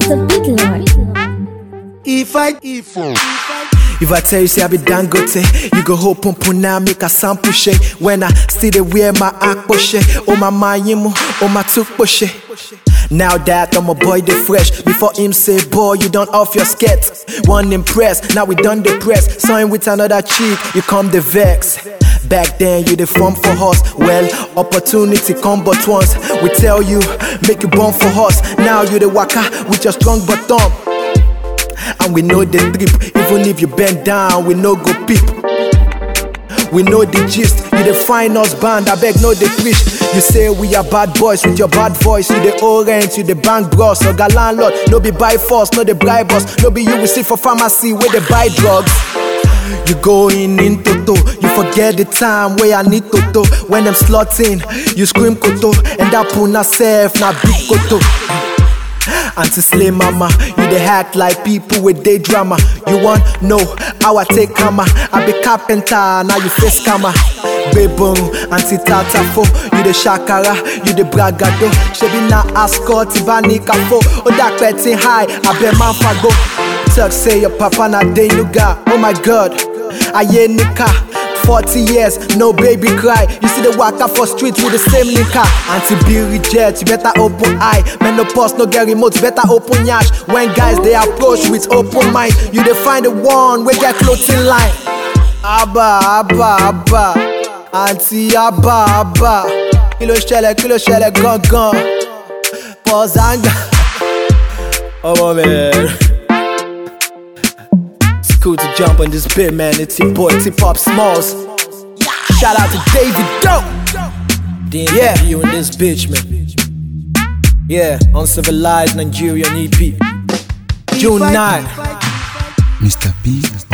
Mr. Big Lord. If I if If I tell you say I be dangote, you go hope pump now make a sample shake. When I still dey wear my akposhe, oh my mayimu, oh my tukposhe. Now that I'm a boy they fresh, before him say boy you don't off your skirts. One impress, now we done the press. Saw him with another chick, you come the vex. Back then you the form for us. Well, opportunity come but once. We tell you, make you born for us. Now you the waka with your strong bottom. And we know the trip, even if you bend down, we no go peep. We know the gist, you the fine us band, I beg no the preach. You say we are bad boys with your bad voice, you the orange, you the bank bros, or landlord, no be buy force, no the bribe us, no be you we see for pharmacy where they buy drugs. You going in toto, you forget the time where I need toto. When I'm slotting, you scream koto, and that puna self na big koto. Auntie Slay Mama, you dey act like people with day drama. You want know how I take hammer? I be carpenter, now you face camera. Bebon, Auntie Tata Fo, you the shakara, you the bragado. Shebi na ascot, Ibani Kafo, Oda Petty High, I be man fago. Tuck say your papa na denuga, oh my god, aye nika. 40 years, no baby cry. You see the waka for street with the same linker. Anti be reject, you better open eye. Menopause, no get remote, better open yash. When guys they approach with open mind, you dey find the one we get clothing line. Abba, Abba, Abba, Auntie Abba, Abba. Kilo ṣẹlẹ̀, kilo ṣẹlẹ̀ gangan. Pause and Oh man. It's cool to jump on this bit, man. It's your boy Tip Pop Smalls. Shout out to David Doe. Yeah, you in this bitch, man. Yeah, uncivilized Nigerian EP. June 9. Mr. B